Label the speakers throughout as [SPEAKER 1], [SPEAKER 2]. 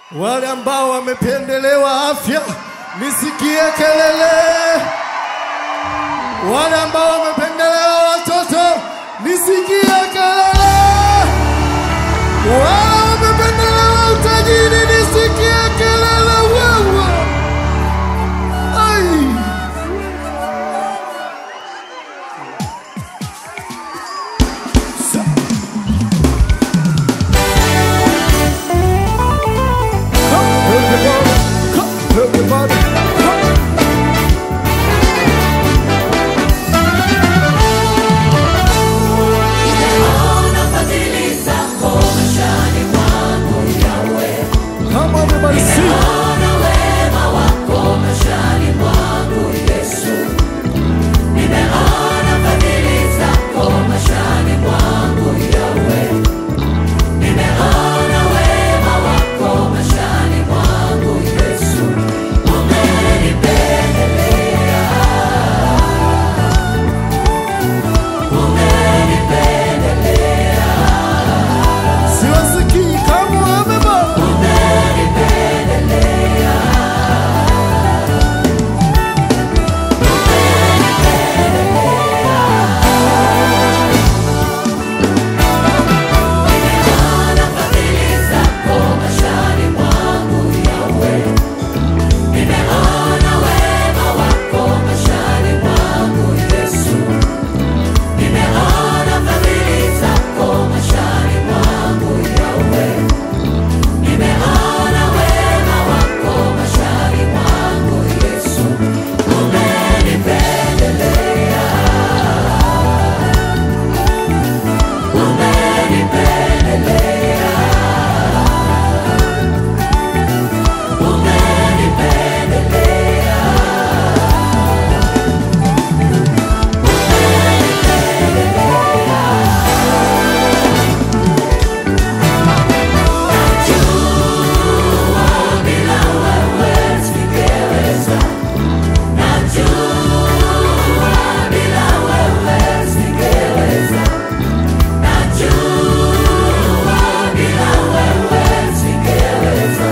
[SPEAKER 1] Wale ambao wamependelewa afya, nisikie kelele. Wale ambao wamependelewa watoto, nisikie kelele. Wale wamependelewa utajiri, nisikie kelele. Wewe ai Come, everybody. Come, everybody. Come.
[SPEAKER 2] Ona fadhili zako maishani mwangu Yawe,
[SPEAKER 1] Come, everybody, sing.
[SPEAKER 2] ona wema wako maishani mwangu Yesu, nimeona fadhili zako maishani mwangu Yawe, nimeona wema wako maishani mwangu Yesu, umenipendelea, umenipendelea.
[SPEAKER 1] Siwasikii kama wamebaki.
[SPEAKER 2] Nimeona fadhili zako maishani mwangu Yawe, nimeona wema wako maishani mwangu Yesu, nimeona fadhili zako maishani mwangu Yawe, nimeona wema wako maishani mwangu Yesu, umenipendelea, umenipendelea. Umenipendelea, najua bila wewe singeweza, najua bila wewe singeweza, najua bila wewe singeweza.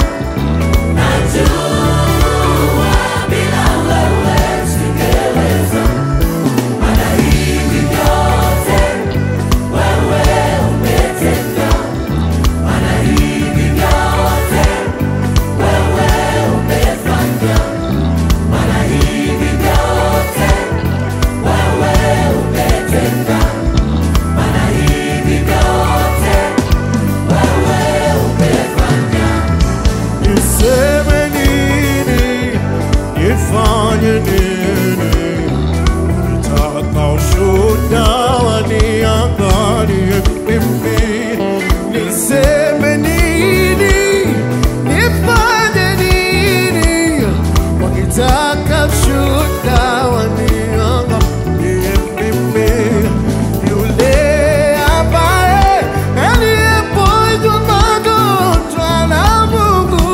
[SPEAKER 2] Najua bila wewe singeweza, maana hivi vyote wewe umetenda, maana hivi vyote wewe umefanya, maana hivi vyote wewe umetenda, maana hivi vyote wewe umefanya.
[SPEAKER 1] Niseme nini? Nifanye nini? Nataka ushuhuda waniangalie mimi. Niseme nini? Nifanye nini? Wakitaka ushuhuda waniangalie mimi. Yule ambaye aliyeponywa magonjwa na Mungu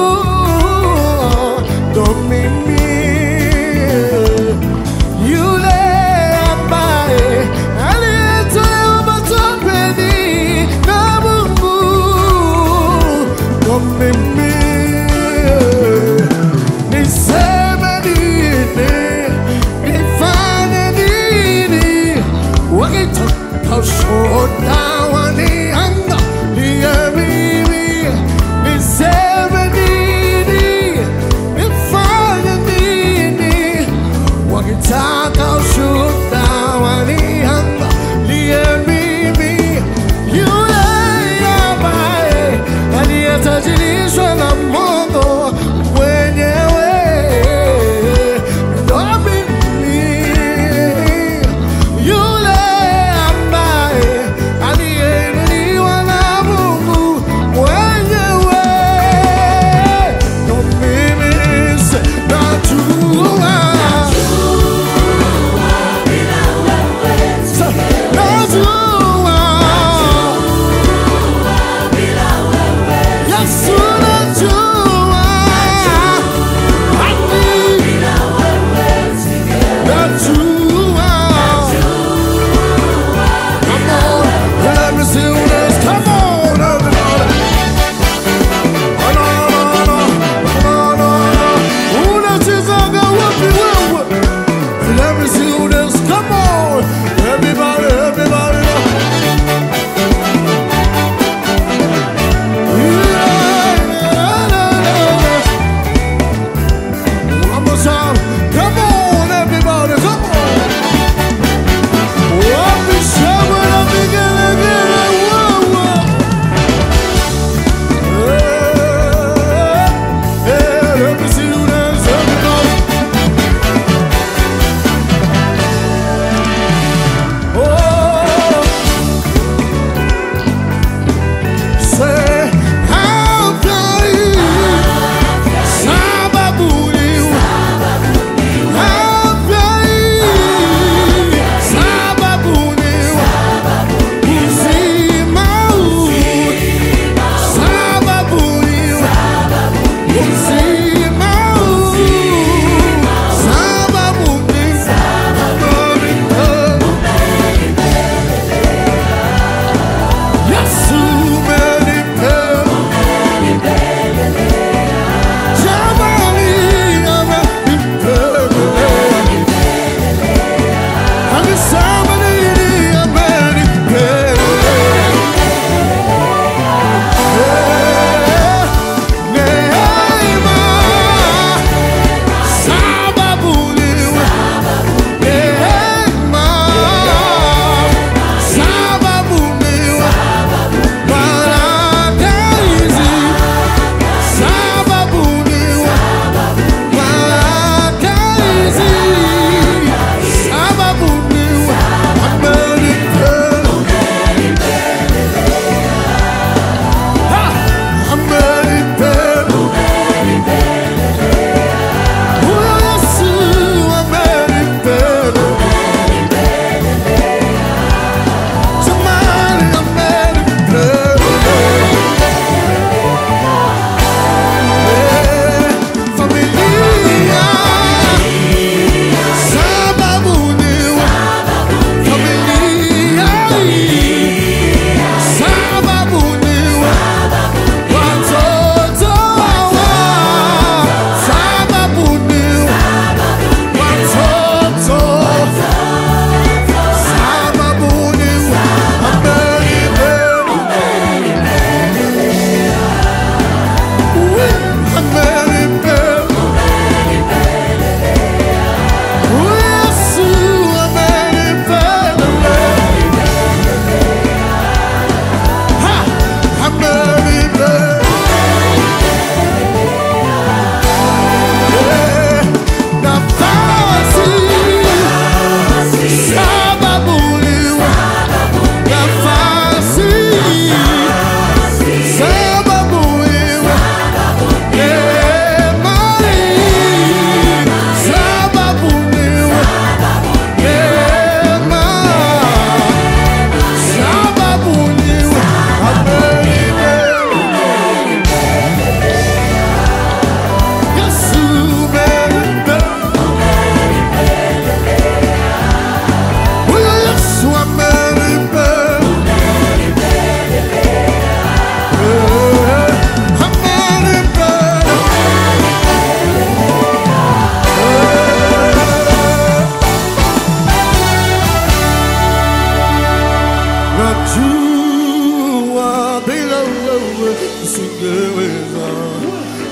[SPEAKER 1] ndo mimi. Yule ambaye aliyetolewa matopeni na Mungu ndo mimi. Niseme nini? Nifanye nini? Wakitaka ushuhuda waniangalie mimi. Niseme nini? Nifanye nini? Wakitaka ushuhuda waniangalie mimi. Yule ambaye aliyetajirishwa na Mungu mwenyewe ndo mimi. Yule ambaye aliyeinuliwa na Mungu mwenyewe ndo mimi. Najua
[SPEAKER 2] Bila wewe
[SPEAKER 1] najua
[SPEAKER 2] bila wewe
[SPEAKER 1] Yesu najua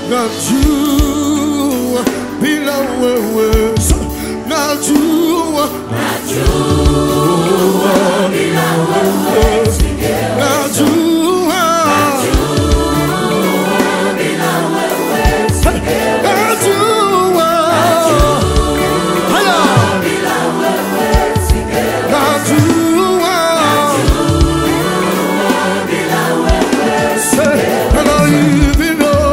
[SPEAKER 1] najua bila wewe najua najua najua haya najua Say, and I even know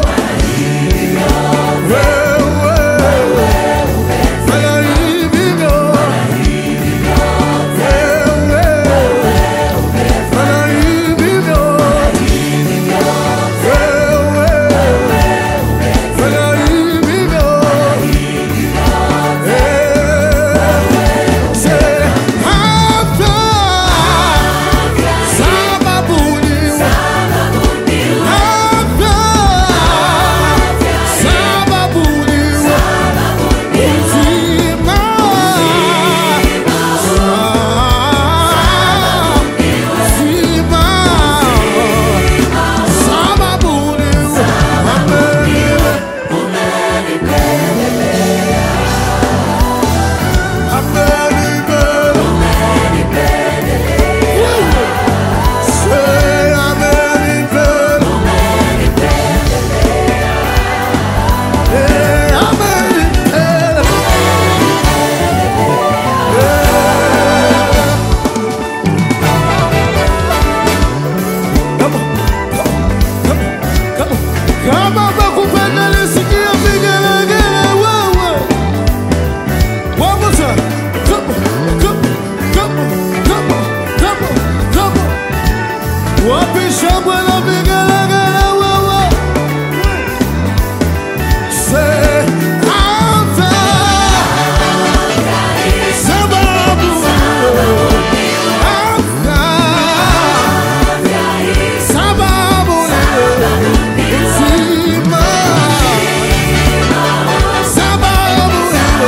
[SPEAKER 1] wewe and I even know Kama bakupenda nisikie vigelegele wewe. One more time. Come on, come on, come on, come on, come on, come on. Wapi shangwe na vigelegele wewe? Say, Alpha. Sababu. Alpha. Sababu. Uzima. Sababu.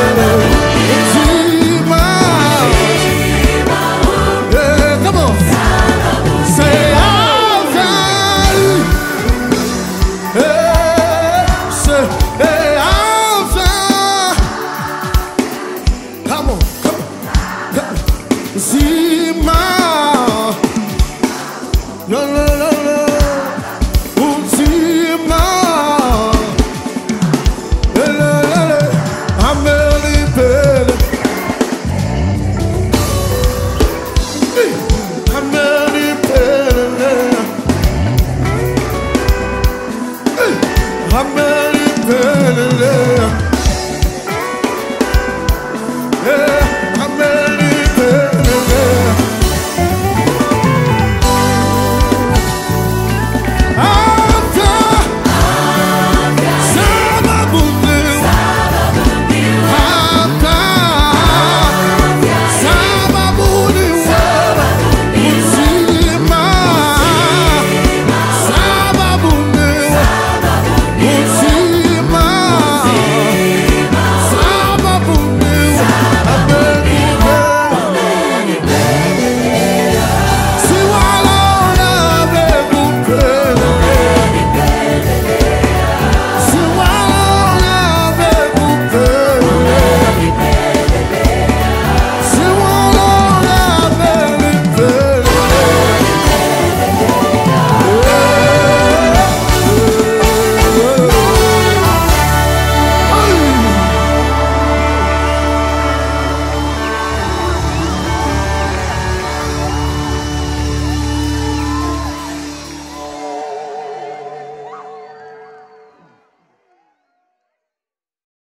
[SPEAKER 1] Uzima. Yeah, come on. Say Alpha. Hey, say, hey, Alpha. Come on, come on, come on. Zima. La, la, la, la. Uzima. La, la, la, la. Amelipele. Hey, Amelipele. Amelipele.